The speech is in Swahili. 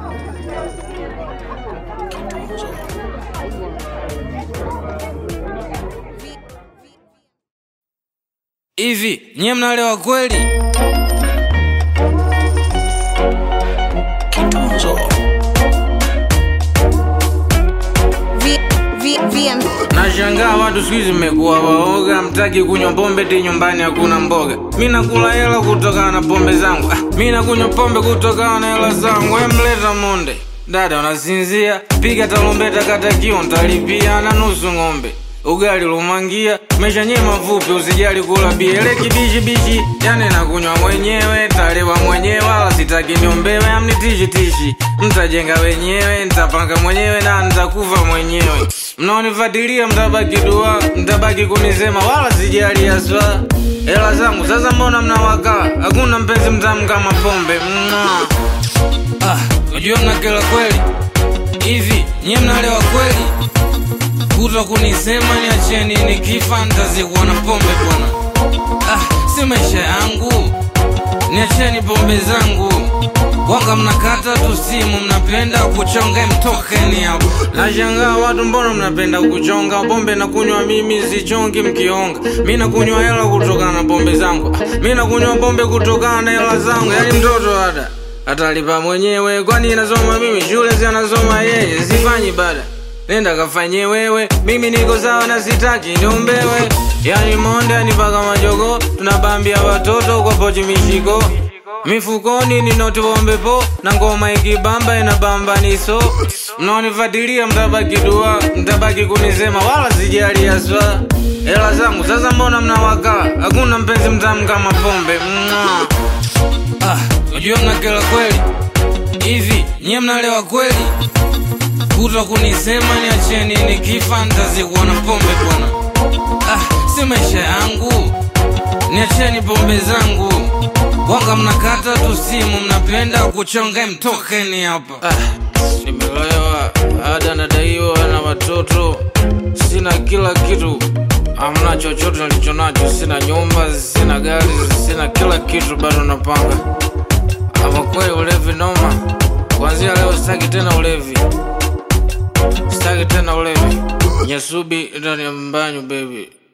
Hivi nyie mnalewa kweli? V, v, VM. Nashangaa watu siku hizi mmekuwa waoga, mtaki kunywa pombe ti nyumbani hakuna mboga. Mi nakula hela kutokana na pombe zangu, ah, mi nakunywa pombe kutokana na hela zangu. Emleta monde dada, unasinzia? Piga tarumbeta, kata kio, ntalipia na nusu ng'ombe ugali lumangia mesha nye mafupi usijali kula biele kibishibishi yani nakunywa mwenyewe talewa mwenyewe wala sitaki niombewe amnitishitishi mtajenga wenyewe ntapanga mwenyewe na ntakufa mwenyewe mnaonifatilia mtabaki dua mtabaki kunisema wala sijali aswa hela zangu sasa mbona mnawakaa hakuna mpenzi mtamu kama pombe Mwah. ah, unajua mnakela kweli hivi nyie mnalewa kweli kuto kunisema niacheni nikifa ntazikuwa na pombe bwana ah, si maisha yangu niacheni pombe zangu wanga mnakata tu simu mnapenda kuchonga mtokeni hapo nashangaa watu mbona mnapenda kuchonga pombe na kunywa mimi sichongi mkionga mi nakunywa hela kutokana na pombe zangu Ah, mi nakunywa pombe kutokana na hela zangu yani mtoto ada atalipa mwenyewe kwani inasoma mimi shule si anasoma yeye sifanyi bada nenda kafanye wewe mimi niko sawa na sitaki niombewe yani monde anipaka majogo tunabambia watoto kwa pochi mishiko mifukoni ninotiwombepo na ngoma ikibamba inabamba niso mnaonifatilia mtabaki dua mtabaki kunisema wala sijali aswa hela zangu sasa mbona mnawakaa hakuna mpenzi mtamu kama pombe Mwah. ah, unajua mnakela kweli hivi nyie mnalewa kweli kuto kunisema niacheni nikifa ntazikuwa na pombe bwana ah, si maisha yangu niacheni pombe zangu wanga mnakata tu simu mnapenda kuchonga mtokeni hapa ah, nimelewa ada nadaiwa na watoto sina kila kitu amna chochote nilicho nacho sina nyumba sina gari sina kila kitu bado napanga ama kweli ulevi noma kuanzia leo sitaki tena ulevi sitaki tena ulevi nyasubi ndani ya mbanyu baby